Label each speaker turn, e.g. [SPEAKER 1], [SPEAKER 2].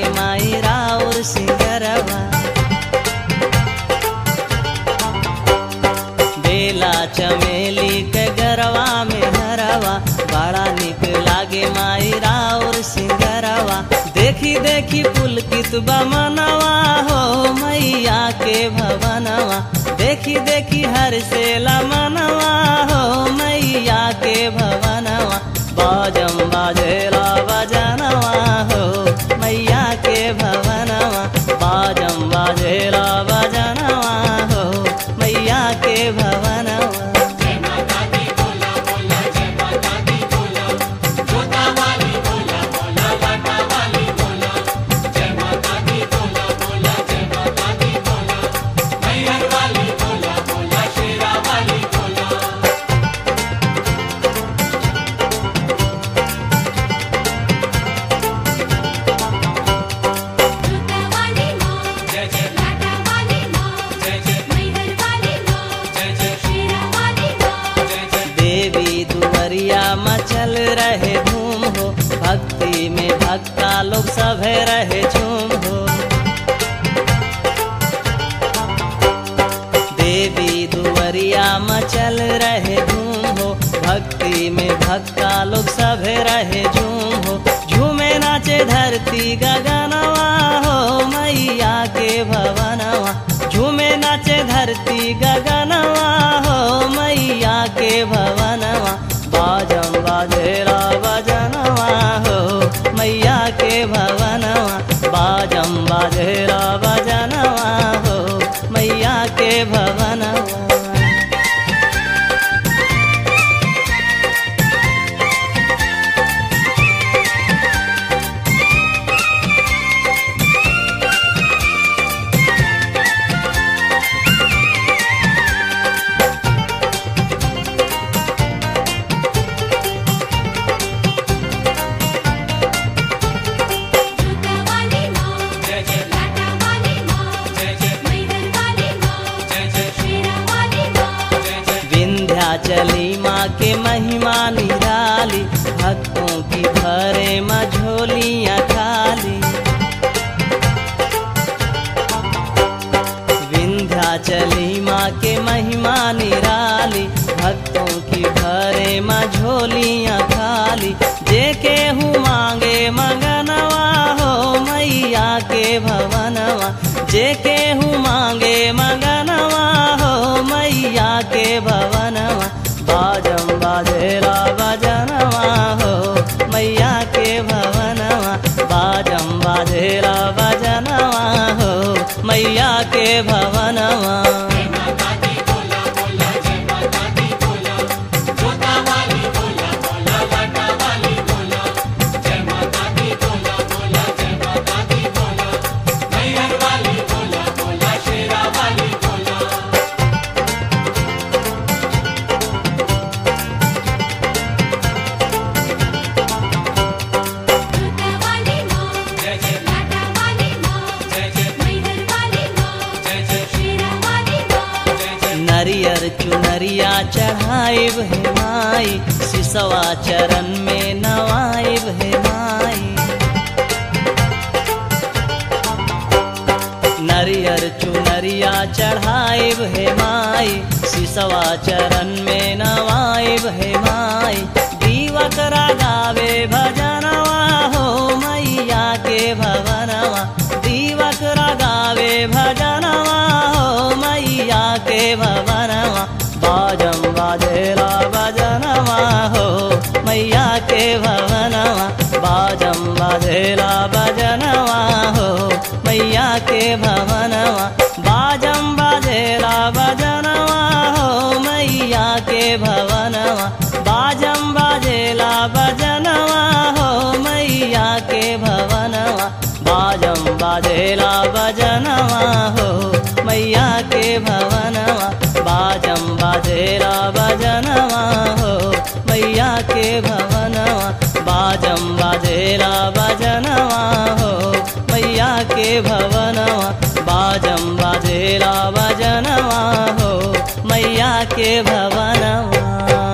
[SPEAKER 1] लागे माई राउर सिंगरवा बेला चमेली के गरवा में हरवा बड़ा निक लागे माई राउर सिंगरवा देखी देखी पुलकित बमनवा हो मैया के भवनवा देखी देखी हर से मनवा हो मैया के भवनवा बाजम बाजेला बजनवा हो मैया के भवनवा बाजम बाजेला बजनवा हो मैया के भवनवा
[SPEAKER 2] वाली माँ लाटा वाली माँ मैहर वाली माँ शेरा वाली माँ
[SPEAKER 1] देवी दुवरिया मचल रहे धूम हो भक्ति में भक्ता लोग सभे रहे झूम हो देवी दुवरिया मचल रहे धूम हो भक्ति में भक्ता लोग सभे रहे झूम हो झूमे नाचे धरती गगनवा हो मैया के भवनवा झूमे नाचे धरती गगनवा हो मैया के भवनवा बाजम बाजेला बजनवा हो मैया के भवनवा बाजम बाजेला बजनवा हो मैया के भवनवा
[SPEAKER 2] वाली माँ लाटा वाली माँ मैहर वाली माँ शेरा वाली माँ
[SPEAKER 1] विंध्याचली माँ के महिमा निराली भक्तों की भरे मझोलियाँ खाली विंध्याचली माँ के महिमा निराली भक्तों की भरे मझोलियाँ खाली जे केहू मांगे मगनवा हो मैया के भवनवा जे केहू मांगे मगनवा हो मैया के भवनवा बाजम बाजेला बजनवा हो मैया के भवनवा बाजम बाजेला बजनवा हो मैया के भवनवा
[SPEAKER 2] वाली माँ लाटा वाली माँ मैहर वाली माँ शेरा वाली माँ
[SPEAKER 1] नरियर चुनरिया चढ़ाइब है माई सिसवा चरण में नवाइब है माई नरियर चुनरिया चढ़ाइब है माई सिसवा चरण में नवाइब है माई दीवक गावे भजनवा हो मैया के भवनवा दीवक गावे भजनवा हो मैया के भवनवा बाजम बाजेला भजनवा हो मैया के भवनवा बाजम बाजेला भजनवा हो मैया के भवनवा बाजम बाजेला भजनवा हो मैया के भवनवा बाजम बाजेला भजनवा हो मैया के भवनवा बाजम बाजेला भजनवा हो मैया के भवनवा बाजम बाजेला भजनवा हो मैया के भवनवा बाजम बाजेला भजनवा हो मैया के भवनवा बाजम बाजेला भजनवा हो मैया के भवनवा